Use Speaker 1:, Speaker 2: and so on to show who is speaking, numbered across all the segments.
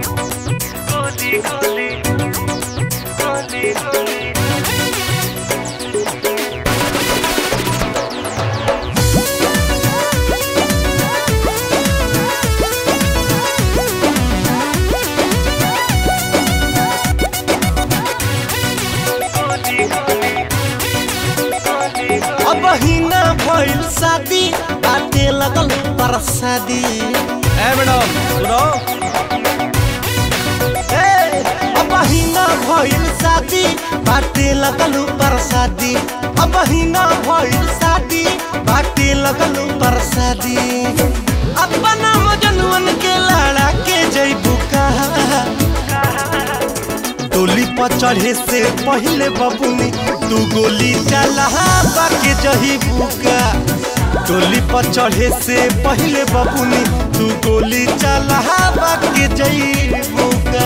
Speaker 1: गोली गोली गोली गोली गोली गोली गोली
Speaker 2: अब हिना भइल शादी बाटे लगल परसादी
Speaker 3: ए मैडम सुनो
Speaker 2: ए, अब हिना भइल शादी बाटे लगल परसादी अब हिना भइल शादी बाटे लगल परसादी अपना मजनुअन के लड़ा के जइबू कहा टोली पर चढ़े से पहले बबुनी तू गोली चला बाके जही बुका टोली पर चढ़े से पहले बबुनी तू गोली चला बाके जही बुका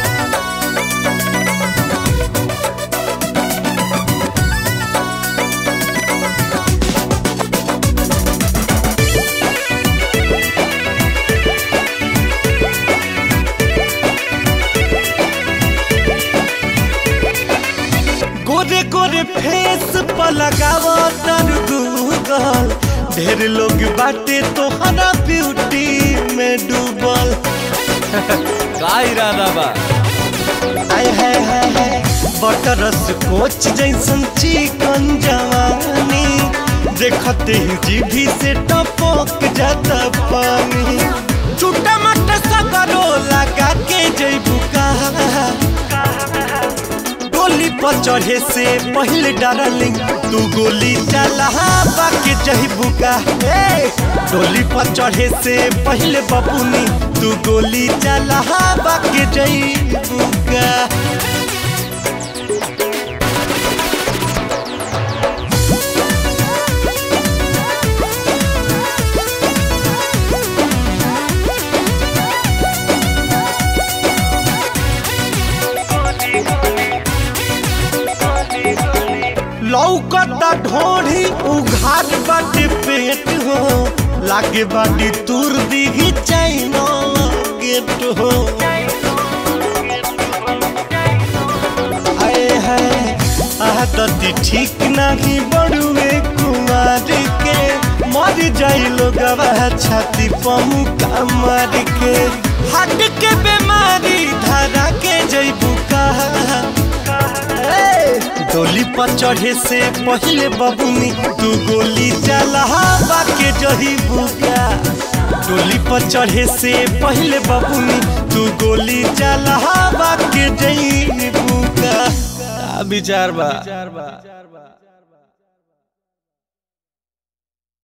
Speaker 2: गोरे गोरे फेस पर लगावो तर गूगल ढेर लोग बाटे तोहरा ब्यूटी में डूबल
Speaker 3: का इरादा बा
Speaker 2: आय है है है बटरस कोच जैसन चिकन जवानी देखते ही जीभी से टपक जाता पानी छोटा मोटा सगरो लगा के जैबू कहा गोली पर चढ़े से पहले डार्लिंग तू गोली चला बाके जहिबू का ए डोली पर चढ़े से पहले बबुनी तू गोली चला बाके जहिबू का लौकता ढोढ़ी उघाट बाटे पेट हो लागे बाटी तुर दिही चाइना गेट हो आए है आदती ठीक नहीं बड़ुए कुमार के मर जाई लोग छाती पमुका मार के हट के बीमारी धरा के जैबू कहा डोली पर चढ़े से पहले बबुनी तू गोली चला बाके जही बुका डोली पर चढ़े से पहले बबुनी तू गोली चला बाके जही बुका
Speaker 3: का विचार बा